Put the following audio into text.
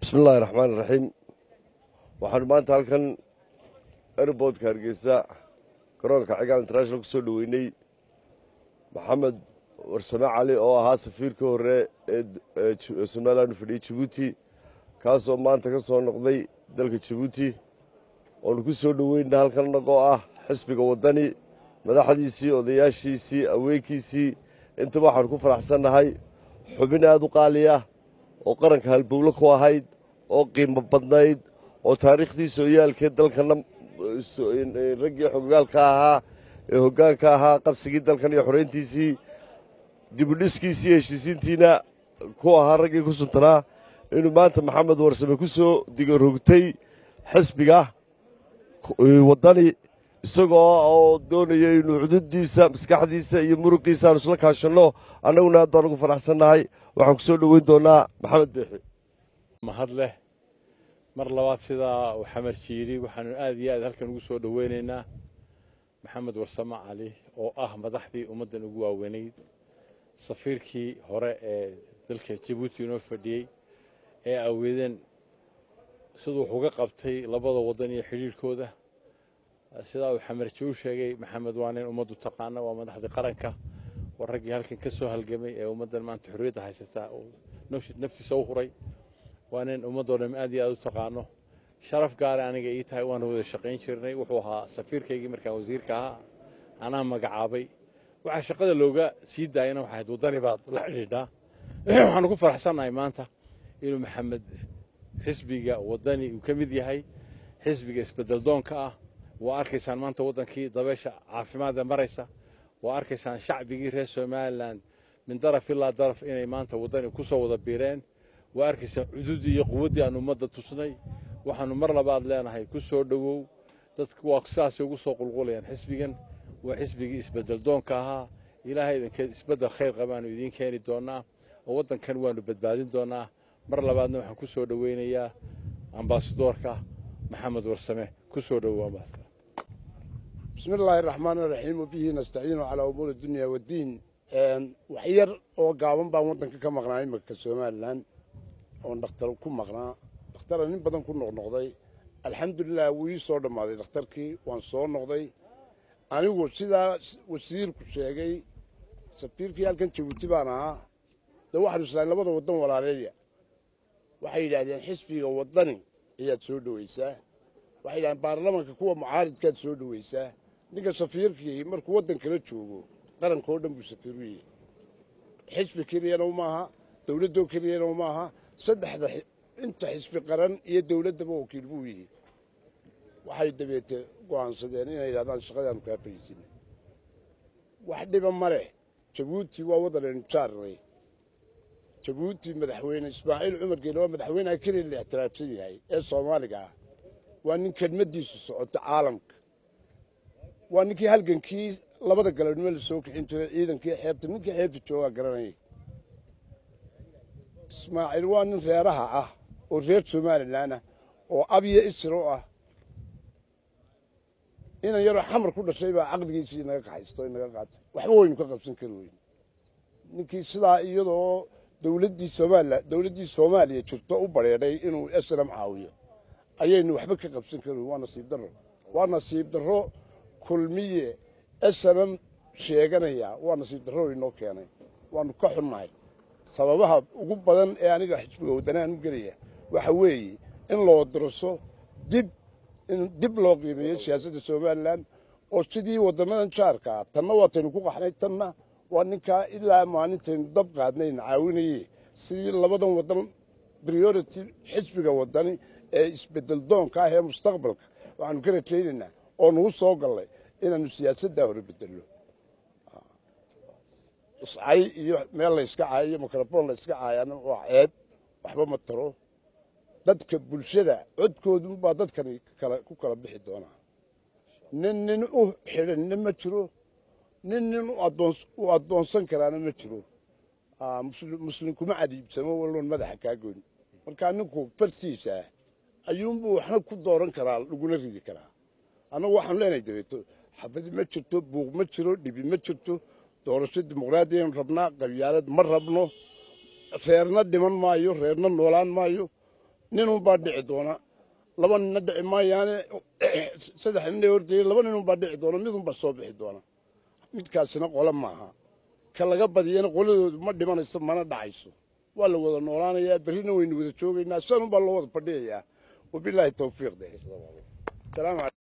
bismi illaahi raxmaan iraxiim waxaanu maanta halkan airboodka hargeysa garoonka cigaal international ku soo dhoweynay maxamed warsame cali oo ahaa safiirka hore ee somalilan u fadhiyey jabuuti kaasoo maanta ka soo noqday dalka jabuuti oonu ku soo dhoweyna halkan inagoo ah xisbiga waddani madaxdiisii odayaashiisii aweenkiisii intaba waxaanu ku faraxsannahay xubin aada u qaaliya oo qaranka halbowlo ku ahayd oo qiimo badnayd oo taariikhdii sooyaalkee dalkana raggii xogaalka ahaa ee hoggaanka ahaa qabsigii dalkan iyo xoreyntiisii dibudhiskiisii heshiisiintiina ku ahaa raggii ku suntanaa inuu maanta maxamed warsame ku soo digarogtay xisbiga waddani isagoo oo doonaya inuu cududiisa maskaxdiisa iyo muruqiisa aanu isla kaashanno annaguna aad baan ugu faraxsannahay waxaan ku soo dhoweyn doonaa maxamed beexi mahad leh mar labaad sidaa uu xamar jiiri waxaanu aad iyo aad halkan ugu soo dhoweynaynaa maxamed warsame cali oo ah madaxdii ummaddan ugu waaweynayd safiirkii hore ee dalka jabuuti inoo fadhiyey ee aweedeen siduu wax uga qabtay labada waddan iyo xidhiirhkooda sidaa uu xamarji u sheegay maxamed waa nin ummaddu taqaana waa madaxdii qaranka waa raggii halkan ka soo halgamay ee ummaddan maanta xorriyadda haysataa uu naftiisa u huray waa nin ummaddoo dham aad iyo aad u taqaano sharaf gaara aniga ii tahay waanu wada shaqayn jirnay wuxuu ahaa safiirkaygii markaan wasiirka ahaa anaa magacaabay waxaa shaqada looga sii daayana waxay ahayd waddani baad la xidhiidhaa waxaanu ku faraxsannahay maanta inuu maxamed xisbiga waddani uu ka mid yahay xisbiga isbeddeldoonka ah waa arkaysaan maanta waddankii dabeesha caafimaadee maraysa waa arkaysaan shacbigii reer somalilan min daraf ilaa daraf inay maanta waddani ku soo wada biireen waa arkaysaan cududdii iyo quwaddii aan ummadda tusnay waxaannu mar labaad leenahay ku soo dhowow dadku waa sidaasay ugu soo qulqulayaan xisbigan waa xisbigii isbeddeldoonka ahaa ilaahay idinkeed isbeddel khayr qabaanu idiin keeni doonnaa oo waddankan waannu badbaadin doonnaa mar labaadna waxaan ku soo dhoweynayaa ambaasadoorka maxamed warsame ku soo dhowow ambaasador bismi illaahi raxmaan iraxiim wabihi nastaciinu calaa umuuri dunya waddiin wax yar oo gaaban baan waddanka ka maqnaa iminka somalilan oon dhakhtar ku maqnaa dhakhtara nin badan ku noqnoqday alxamdulilah wuu ii soo dhammaaday dhakhtarkii waan soo noqday anigu sidaa wasiirku sheegay safiirkii halkan jabuuti baan ahaa dee waxaanu islahay labada waddan walaaleeya waxay yidhaahdeen xisbiga waddani ayaad soo dhowaysaa waxay yidhahdeen baarlamanka kuwa mucaaridkaad soo dhowaysaa ninka safiirkii markuu waddan kala joogo qaranka oo dhan buu safiir u yahay xisbi keliyana maaha dowladdoo keliyana maaha saddexda inta xisbi qaran iyo dowladdaba wakiil buu yihi waxay dabeete go'aansadeen inay yidhahdaan shaqadaanu kaa fariisinay wax dhiba ma leh jabuuti waa waddanaynu jaarnay jabuuti madaxweyne ismaaciil cumar geele waa madaxweyneha keliya la ixtiraafsan yahay ee soomaaliga ah waa nin kelmaddiisu socoto caalamka waa ninkii halgankii labada galabnimo la soo kixin jiray ciidankii xeebta ninkii xeebta joogaa garanayay ismaaciil waa nin reeraha ah oo reer somalilan ah oo abyo isro ah inan yaroo xamar ku dhashay baa caqligiisii inaga kaxaysto inaga qaatay waxba waynu ka qabsan kari weyn ninkii sidaa iyadoo dowladdii somalilan dowladdii soomaaliya jirto u badheedhay inuu snm caawiyo ayaynu waxba ka qabsan kari weyn waa nasiib darro waa nasiib darro kulmiye snm sheeganaya waa nasiib darro inoo keenay waanu ka xunnahay sababaha ugu badan ee aniga xisbiga waddanaan u gelaya waxa weeye in loo dirso dib in dib loo qiimeeyo siyaasadda somalilan oo sidii waddamadan jaarka ah tanna waataynu ku qaxnay tanna waa ninkaa ilaa maalintaynu dab qaadnayna caawinaye sidii labadan waddan priority xisbiga waddani ee isbeddel doonka ah ee mustaqbalka waxaanu ka rajaynaynaa oo nagu soo gallay inaannu siyaasaddaa hore beddelno iscay iyo meel layska caayo iyo mikrofon layska caayana waa ceeb waxba ma taro dadka bulshada codkoodunbaa dadkani ku kala bixi doonaa nin nin u xidhanna ma jiro nin nin u addoonsan karaana ma jiro muslim kuma cadiibsamo walloon madaxa kaa goyn markaa ninku farsiisa ah ayuunbuu waxna ku dooran karaa laguna ridi karaa annagu waxaanu leenahay dabeeto xabadi ma jirto buuq ma jiro dhibi ma jirto doorasho dimuqraadiyaynu rabnaa qabyaalad ma rabno reerna dhiman maayo reerna noolaan maayo ninunbaa dhici doona laba ninna dhici maayaane saddex ninna horteeyey laba ninunbaa dhici doona midunbaa soo bixi doona midkaasina qole maaha ka laga badiyana qoladoodu ma dhimanayso mana dhacayso waa la wada noolaanayaa berrina waynu wada joogaynaa sanunbaa loo wada fadhiyayaa wabilaahi tawfiiq de